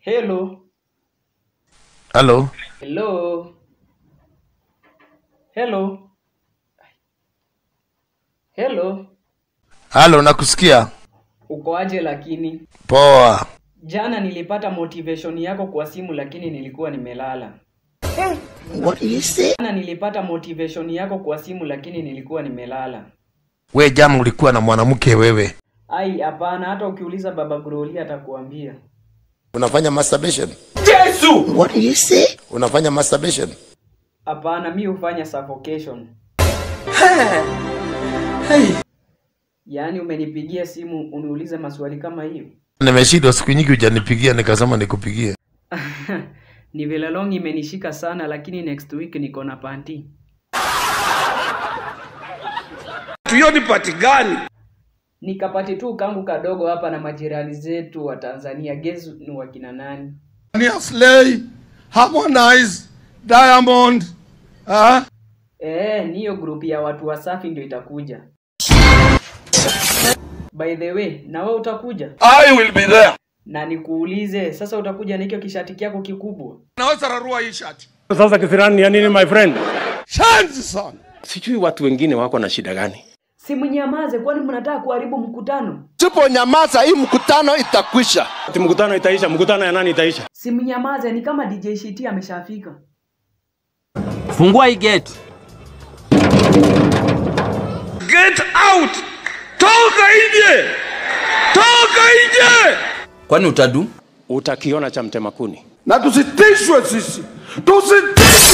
Hello. Halo, Hello. Hello. Hello. halo, nakusikia. Uko aje lakini? Poa. Jana nilipata motivation yako kwa simu lakini nilikuwa nimelala. What do you say? Jana nilipata motivation yako kwa simu lakini nilikuwa nimelala. We jana ulikuwa na mwanamke wewe, Ai, hapana, hata ukiuliza baba Groli atakuambia. unafanya masturbation? What do you say? Unafanya masturbation? Hapana, mi hufanya suffocation. Yaani umenipigia simu uniulize maswali kama hiyo? Nimeshindwa siku nyingi hujanipigia, nikasema nikupigie. Ni vile long imenishika sana, lakini next week niko na panti. hiyo ni pati gani? Nikapati tu kangu kadogo hapa na majirani zetu wa Tanzania. Guess ni wakina nani? Nia Slay, Harmonize, Diamond, ah? Eh, ni hiyo group ya watu wasafi ndio itakuja. By the way, na wewe utakuja? I will be there. Na nikuulize, sasa utakuja na hicho kishati kyako kikubwa? Naweza rarua hii shati. Sasa kisirani ya nini my friend? Shanzi sana. Sijui watu wengine wako na shida gani. Simnyamaze, kwani mnataka kuharibu mkutano? Siponyamaza hii mkutano itakwisha. Ati mkutano itaisha, mkutano ya nani itaisha? Simnyamaze, ni kama DJ Shiti ameshafika. Fungua hii gate. Get out! Toka nje! Toka nje! Kwani utadu? Utakiona cha mtema kuni. Na tusitishwe sisi. Tusitishwe!